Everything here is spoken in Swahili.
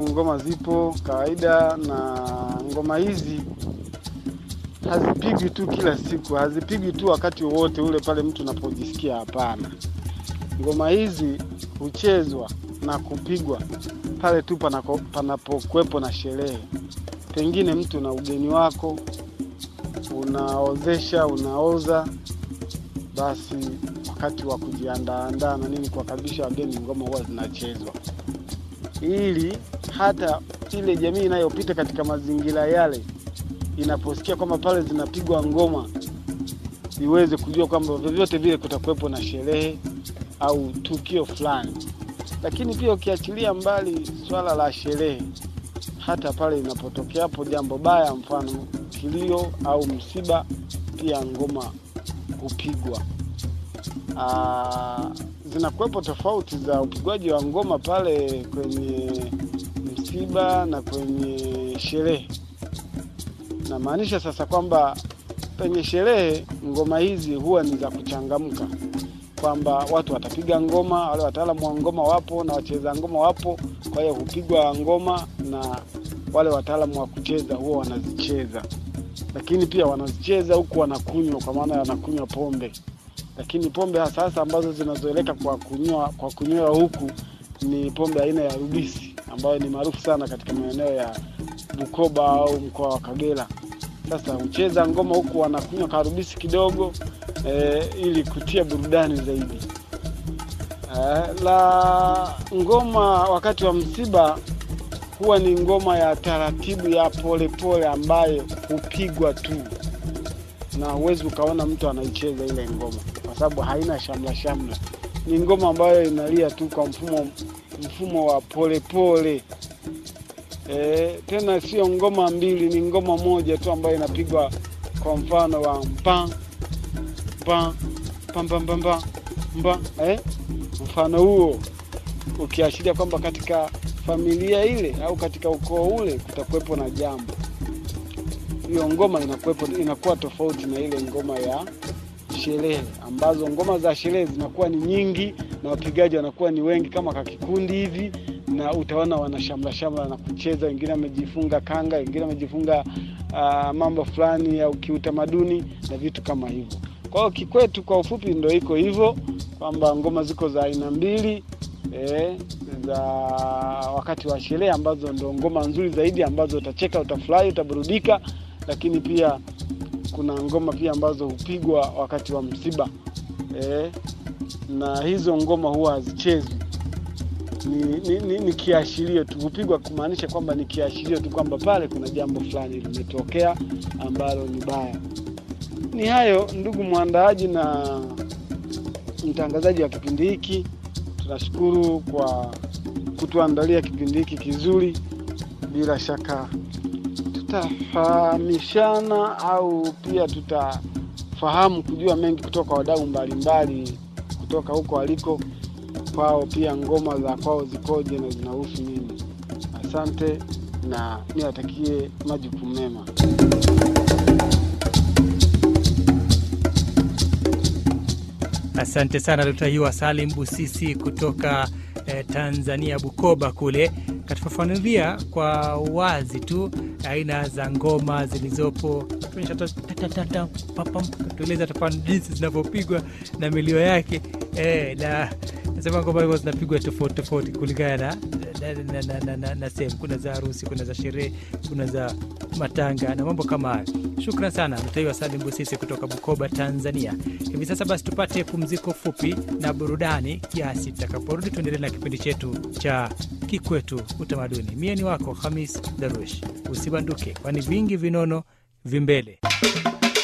ngoma zipo kawaida, na ngoma hizi hazipigwi tu kila siku, hazipigwi tu wakati wowote ule pale mtu unapojisikia. Hapana, ngoma hizi huchezwa na kupigwa pale tu panako- panapokuwepo na sherehe, pengine mtu na ugeni wako unaozesha, unaoza, basi wakati wa kujiandaandaa na nini kuwakaribisha wageni, ngoma huwa zinachezwa ili hata ile jamii inayopita katika mazingira yale inaposikia kwamba pale zinapigwa ngoma iweze kujua kwamba vyovyote vile kutakuwepo na sherehe au tukio fulani. Lakini pia ukiachilia mbali swala la sherehe, hata pale inapotokea hapo jambo baya, mfano kilio au msiba, pia ngoma hupigwa. Aa, zinakuwepo tofauti za upigwaji wa ngoma pale kwenye msiba na kwenye sherehe. Namaanisha sasa kwamba penye sherehe ngoma hizi huwa ni za kuchangamka, kwamba watu watapiga ngoma, wale wataalamu wa ngoma wapo na wacheza ngoma wapo, kwa hiyo hupigwa ngoma na wale wataalamu wa kucheza huwa wanazicheza, lakini pia wanazicheza huku wanakunywa, kwa maana wanakunywa pombe lakini pombe hasa hasa ambazo zinazoeleka kwa kunywa kwa kunywewa huku ni pombe aina ya rubisi ambayo ni maarufu sana katika maeneo ya Bukoba au mkoa wa Kagera. Sasa hucheza ngoma huku wanakunywa karubisi kidogo e, ili kutia burudani zaidi. E, la ngoma wakati wa msiba huwa ni ngoma ya taratibu ya polepole pole ambayo hupigwa tu na huwezi ukaona mtu anaicheza ile ngoma kwa sababu haina shamla shamla. Ni ngoma ambayo inalia tu kwa mfumo mfumo wa polepole e, tena sio ngoma mbili, ni ngoma moja tu ambayo inapigwa kwa mfano wa mpa mpa pam pam pam pam mpa eh? Mfano huo ukiashiria kwamba katika familia ile au katika ukoo ule kutakuwepo na jambo hiyo ngoma inakuwepo, inakuwa tofauti na ile ngoma ya sherehe, ambazo ngoma za sherehe zinakuwa ni nyingi na wapigaji wanakuwa ni wengi kama kakikundi hivi, na utaona wanashamla shamla na kucheza, wengine wamejifunga kanga, wengine wamejifunga uh, mambo fulani ya kiutamaduni na vitu kama hivyo. Kwa hiyo kikwetu, kwa ufupi, ndo iko hivyo kwamba ngoma ziko za aina mbili eh, za wakati wa sherehe ambazo ndo ngoma nzuri zaidi ambazo utacheka, utafurahi, utaburudika lakini pia kuna ngoma pia ambazo hupigwa wakati wa msiba e, na hizo ngoma huwa hazichezwi, ni, ni, ni, ni kiashirio tu, hupigwa kumaanisha kwamba ni kiashirio tu kwamba pale kuna jambo fulani limetokea ambalo ni baya. Ni hayo ndugu mwandaaji na mtangazaji wa kipindi hiki, tunashukuru kwa kutuandalia kipindi hiki kizuri. Bila shaka tutafahamishana au pia tutafahamu kujua mengi kutoka kwa wadau mbalimbali kutoka huko waliko kwao, pia ngoma za kwao zikoje na zinahusu nini. Asante na niwatakie majukumu mema. Asante sana Dkt. Hiwa Salim Busisi kutoka eh, Tanzania, Bukoba kule, katufafanulia kwa wazi tu aina za ngoma zilizopo, tueleza tafani jinsi zinavyopigwa na milio yake eh, na nasema ngoma hizo zinapigwa tofauti tofauti kulingana na, na, na, na, na, na sehemu. Kuna za harusi, kuna za sherehe, kuna za matanga na mambo kama hayo. Shukran sana Mtaiwa Salim Busisi kutoka Bukoba, Tanzania. Hivi sasa basi tupate pumziko fupi na burudani kiasi. Tutakaporudi tuendelee na kipindi chetu cha Kikwetu Utamaduni. Mie ni wako Hamis Darush, usibanduke, kwani vingi vinono vimbele.